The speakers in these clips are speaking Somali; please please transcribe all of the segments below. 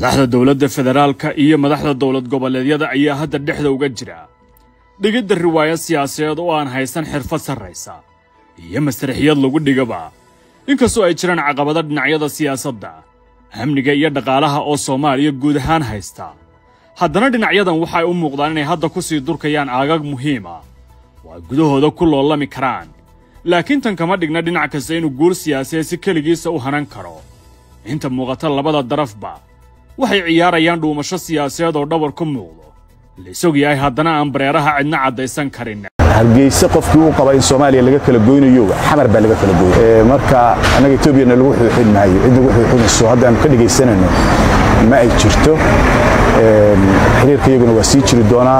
madaxda dowladda federaalka iyo madaxda dowlad goboleedyada ayaa hadda dhexda uga jira dhigidda riwaayad siyaasadeed oo aan haysan xirfad sarraysa iyo masraxiyad lagu dhigaba inkastoo ay jiraan caqabado dhinacyada siyaasadda amniga iyo dhaqaalaha oo soomaaliya guud ahaan haysta haddana dhinacyadan waxay u muuqdaan inay hadda ku sii durkayaan aagag muhiima oo ay gudahooda ku loolami karaan laakiin tan kama dhigna dhinac kasta inuu guul siyaasadeed si keligiisa u hanan karo inta muuqata labada darafba waxay ciyaarayaan dhuumasho siyaasadeed oo dhabar ku muuqdo laisog yahay haddana aan bareeraha cidna caddaysan karin hargeyse qofkii u qaba in soomaaliya laga kala goynayo xamar baa laga kala goynay marka annaga etoobiyana lagu xuuxin maayo cid lagu xuuxinayso haddaanu ka dhegaysanayno ma ay jirto xiriirka iyaguna waa sii jiri doonaa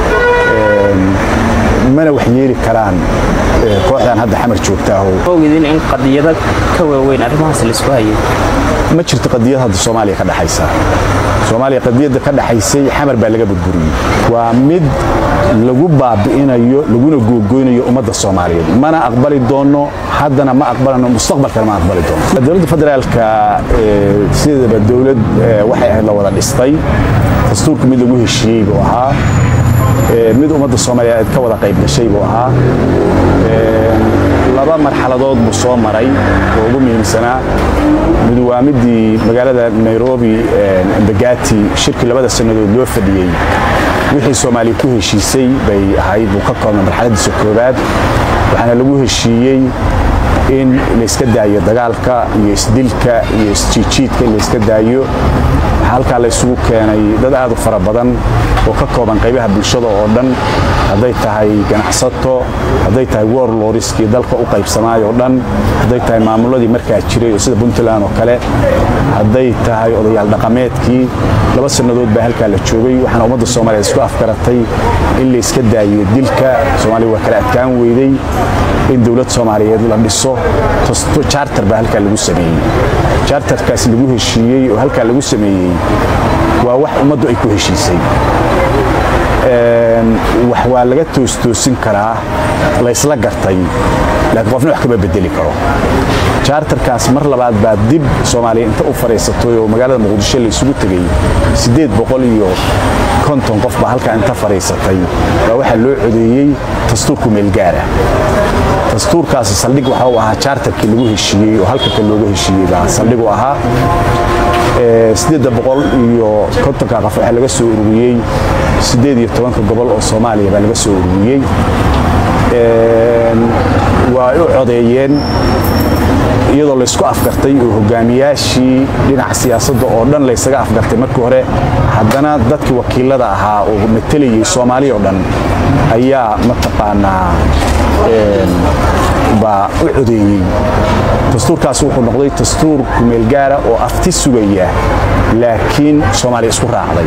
mana wax yeeli karaan kooxdan hadda xamar joogtaaho ogidin in qadiyado ka waaweyn arrimahaas laisku hayay ma jirto qadiyad hadda soomaaliya ka dhaxaysa soomaaliya qadiyadda ka dhaxaysay xamar baa laga burburiyey waa mid lagu baabi'inayo laguna googoynayo ummadda soomaaliyeed mana aqbali doonno haddana ma aqbalano mustaqbalkana ma aqbali doonno dowladda federaalka sideedaba dowlad waxay ahayd la wada dhistay dastuurka mid lagu heshiiyey buu ahaa mid ummadda soomaaliyeed ka wada qayb gashay buu ahaa laba marxaladood buu soo maray oo ugu muhiimsanaa mid waa midii magaalada nairobi embagati shirkii labada sannadood loo fadhiyey wixii soomaaliya ku heshiisay bay ahayd buu ka koobnay marxaladiisa koowaad waxaana lagu heshiiyey in layska daayo dagaalka iyo isdilka iyo isjiijiidka in layska daayo waxaa halkaa laysugu keenay dad aad u fara badan oo ka kooban qaybaha bulshada oo dhan hadday tahay ganacsato hadday tahay worloriskii dalka u qaybsamaay oo dhan hadday tahay maamuladii markaa jiray oo sida puntland oo kale hadday tahay odayaal dhaqameedkii laba sannadood baa halkaa la joogay waxaana ummadda soomaaliyeed isku afgaratay in layska daayo dilka soomaaliya waa kala adkaan weyday in dowlad soomaaliyeed la dhiso charter baa halkaa lagu sameeyey charterkaas lagu heshiiyey oo halkaa lagu sameeyey waa wax ummaddu ay ku heshiisay wax waa laga toostoosin karaa laysla gartay laakiin qofna wax kama bedeli karo charterkaas mar labaad baa dib soomaaliya inta u fadhiisatay oo magaalada muqdisho la isugu tegey siddeed boqol iyo konton qof baa halkaa inta fadhiisatay baa waxaa loo codeeyey dastuurku meelgaara dastuurkaasi saldhig waxa uu ahaa charterkii lagu heshiiyey oo halka ka looga heshiiyey baa saldhig u ahaa siddeedda boqol iyo kontonka qof waxaa laga soo ururiyey siddeed iyo tobanka gobol oo soomaaliya baa laga soo ururiyey waa u codeeyeen iyadoo laysku afgartay oo hogaamiyaashii dhinaca siyaasadda oo dhan laysaga afgartay markii hore haddana dadkii wakiilada ahaa oo matelayey soomaaliya oo dhan ayaa mataqaanaa baa u codeeyey dastuurkaas wuxuu noqday dastuur kumeelgaara oo afti sugaya laakiin soomaaliya isku raacday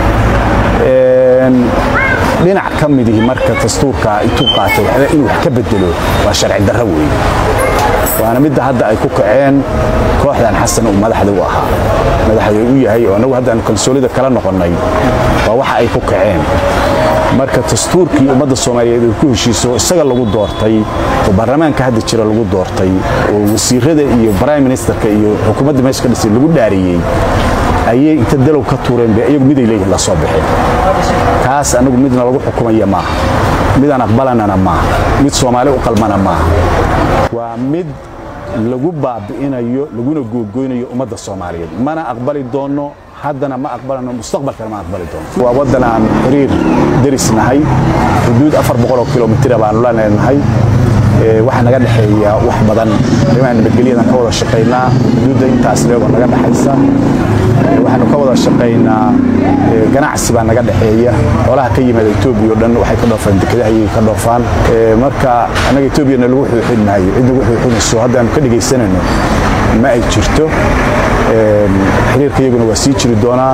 dhinac ka midihi marka dastuurka intuu qaatay waxba inuu wax ka bedelo waa sharci darro weeye waana midda hadda ay ku kaceen kooxdan xasan uu madaxda u ahaa madaxda u yahay oo annagu hadda aan kalsoonida kala noqonnay waa waxa ay ku kaceen marka dastuurkii ummadda soomaaliyeed ay ku heshiiso isaga lagu doortay oo baarlamaanka hadda jira lagu doortay oo wasiirada iyo prime ministerka iyo xukuumadda meesha ka dhisay lagu dhaariyey ayay inta dalow ka tuureen bay iyagu miday leeyihin la soo baxeen kaas anagu midna lagu xukumaya maaha midaan aqbalanana maaha mid soomaali u qalmana maaha waa mid lagu baabi'inayo laguna googoynayo ummadda soomaaliyeed mana aqbali doonno haddana ma aqbalano mustaqbalkana ma aqbali doono waa waddan aan xiriir deris nahay xuduud afar boqoloo kilomitira baanu la leenahay waxaa naga dhexeeya wax badan arrimaha nabadgelyadan ka wada shaqaynaa xuduudda intaas leegoo naga dhexaysa waxaanu ka wada shaqaynaa ganacsi baa naga dhexeeya xoolaha ka yimaada etoobiya oo dhan waxay ka dhoofaan dekedaha ayay ka dhoofaan marka annaga etoobiyana lagu xuuxin maayo cid lagu xuuxinayso haddaanu ka dhegaysanayno ma ay jirto xiriirka iyaguna waa sii jiri doonaa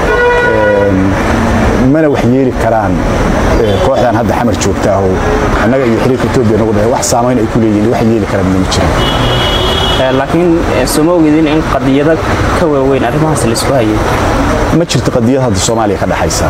mana wax yeeli karaan kooxdan hadda xamar joogtaaho annaga iyo xiriirka etoobiya nagu dhahay wax saamayn ay ku leeyihin wax yeeli karaan ma jiran laakiin sooma ogidin in qadiyado ka waaweyn arrimahaas laisku hayay ma jirto qadiyad hadda soomaaliya ka dhaxaysa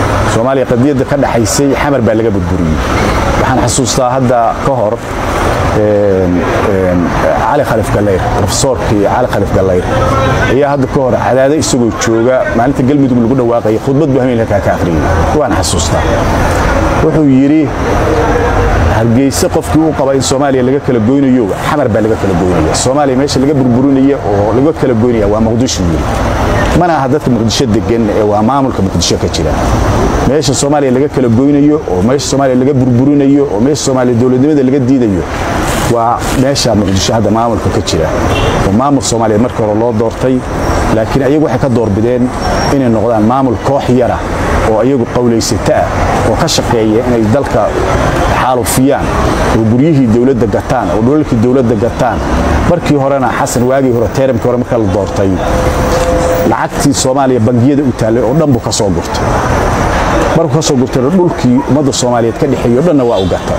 soomaaliya qadiyadda ka dhaxaysay xamar baa laga burburiyey waxaan xasuustaa hadda ka hor cali khalif gallayr rofesoorkii cali khalif gallayr ayaa hadda ka hor cadaado isagoo jooga maalinta galmudug lagu dhawaaqayay khudbad buu hameen halkaa ka akhriyey waan xasuustaa wuxuu yidhi hargeyse qofkii u qaba in soomaaliya laga kala goynayo xamar baa laga kala goynaya soomaaliya meesha laga burburinaya oo laga kala goynaya waa muqdisho yidhi mana aha dadka muqdisho degan ee waa maamulka muqdisho ka jira meesha soomaaliya laga kala goynayo oo meesha soomaaliya laga burburinayo oo meesha soomaaliya dowladnimada laga diidayo waa meesha muqdisho hadda maamulka ka jira oo maamul soomaaliyeed markii hore loo doortay laakiin ayagu waxay ka doorbideen inay noqdaan maamul koox yara oo ayagu qowlaysata ah oo ka shaqeeya inay dalka xaalufiyaan oo guryihii dowladda gataan oo dhulalkii dowladda gataan markii horena xasan waagii hore teeramkii hore marka la doortay lacagtii soomaaliya bangiyada u taallay oo dhan buu ka soo gurtay markuu ka soo gurtayna dhulkii ummadda soomaaliyeed ka dhexeeyey o dhanna waa u gata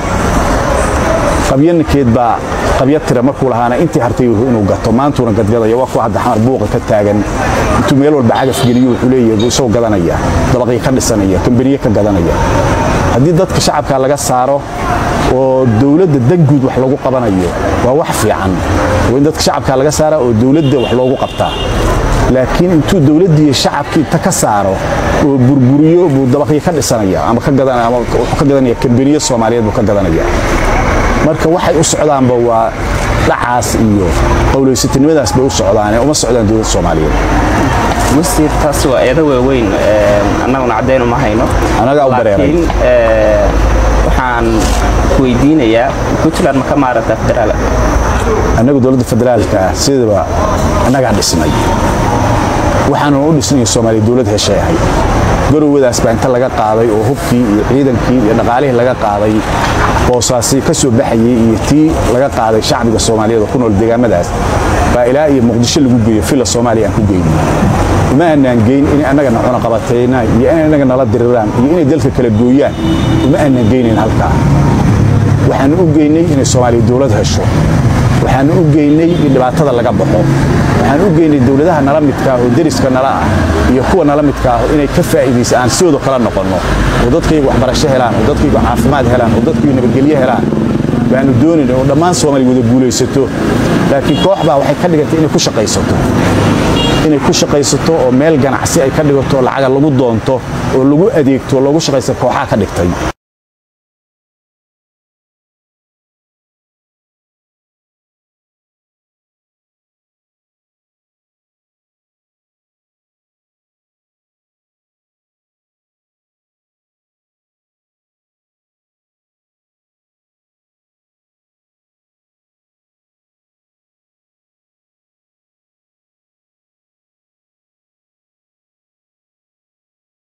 qabyanikeed baa qabya tira markuu lahaana intii hartay inuu gato maantuuna gadgadaya waa kuwa hadda xamar buuqa ka taagan intuu meel walba cagaf geliyo wuxuu leeyahay buu isagoo gadanaya dabaqii ka dhisanaya kamberiye ka gadanaya haddii dadka shacabka laga saaro oo dowladda danguud wax lagu qabanayo waa wax fiican waa in dadka shacabka laga saara oo dowladda wax loogu qabtaa laakiin intuu dowladdii shacabkii inta ka saaro oo burburiyo buu dabaqii ka dhisanaya ama wuxuu ka gadanaya kamberiye soomaaliyeed buu ka gadanaya marka waxay u socdaanba waa dhacaas iyo qowlaysatinimadaas bay u socdaane uma socdaan dowladda soomaaliyeed wasiir taas waa eedo waaweyn annaguna caddayn uma hayno Annagaa u dareeray. laakiin waxaan weydiinayaa puntland ma ka maarata federaal annagu dowladda federaalka ah sidaba annagaa dhisnay waxaanu u dhisnay soomaaliya dowlad heshay ahayd garowadaas baa inta laga qaaday oo hubkii iyo ciidankii iyo dhaqaalihii laga qaaday boosaasi ka soo baxayey iyo tii laga qaaday shacbiga soomaaliyeed oo ku nool deegaamadaas baa ilaa iyo muqdisho lagu geeyo fila soomaaliya aan ku geynay uma aanaan geyn inay annagana cunaqabatayna iyo inay annaga nala diriraan iyo inay dalka kala gooyaan uma aanaan geynayn halkaa waxaanu u geynay inay soomaaliya dowlad hesho waxaanu u geynay in dhibaatada laga baxo waxaan u geynay dowladaha nala midka ah oo deriska nala ah iyo kuwa nala midka ah inay ka faa'iidaysa aan sidooda kala noqonno oo dadkayga waxbarasho helaan oo dadkayga caafimaad helaan oo dadkayga nabadgelyo helaan baanu doonayn oo dhammaan soomaaliya wada guulaysato laakiin koox baa waxay ka dhigantay inay ku shaqaysato inay ku shaqaysato oo meel ganacsi ay ka dhigato lacaga lagu doonto oo lagu adeegto oo loogu shaqaysta kooxaa ka dhigtay